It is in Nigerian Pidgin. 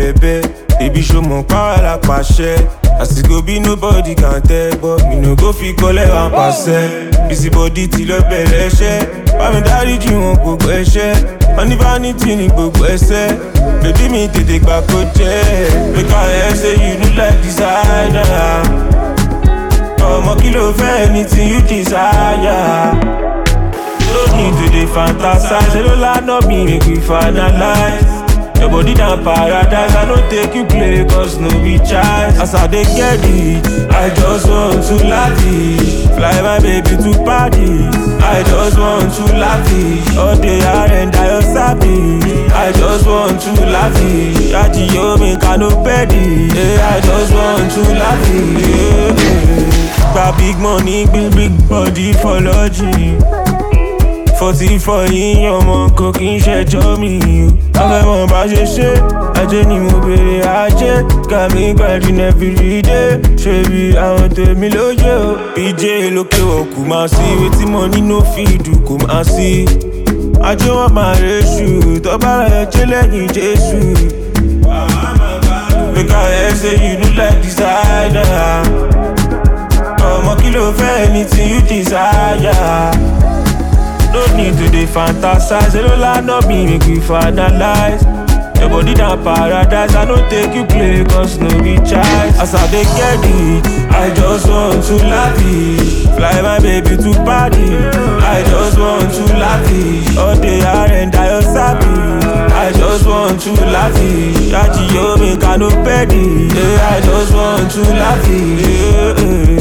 bẹ̀bẹ̀ Baby show mọ̀ power la pàṣẹ àsìkò bí nobody can tell but mi no go fi kọ́lẹ̀ wá pàṣẹ busybody ti lọ bẹ̀rẹ̀ ẹṣẹ́ bámi dáríjì wọn gbogbo ẹṣẹ́ wọn ní vanity ní gbogbo ẹsẹ̀ bèbí mi tètè gbà kó jẹ́ make I hear say you look like designer ọmọ kí ló fẹ́ anything you desire. No need to dey fantasize, ṣe ló lánà mi make we finalize. Your body na paradise, I no take you play cause no be choice. As I dey get it, I just want to lavish. Fly my baby to Paris, I just want to lavish. All day I and I your service, I just want to lavish. Ajiyo make I no petty, yeah, I just want to lavish. Yeah, yeah. Gba big money, big big body for lodging. Forty for yín ọmọ kò kí n ṣẹjọ́ mi o. Afẹ́mọ̀ bá ṣe ṣe, ajé ni mo bèrè ajé. Kàmí gbàdúrà everyday, ṣé bí àwọn tèmi lóye o. PJ lókè wọ̀ kò máa sí, wetin mo nínú fíìdù kò máa sí. Ajé wọn máa reṣù, tọ́ba rẹ̀ jẹ́ lẹ́yìn Jésù. Make I hear say you look like designer. Ọmọ kí ló fẹ́ anything you desire. No need to dey fantasize, ṣe ló lánà mi make we finalize. Your body na paradise, I no take you play cause no be choice. As I dey get it, I just want to lavish. Fly my baby to Paris, I just want to lavish. All day I and I your service, I just want to lavish. Ajiyo make I no petty, yeah, I just want to lavish. Yeah, yeah.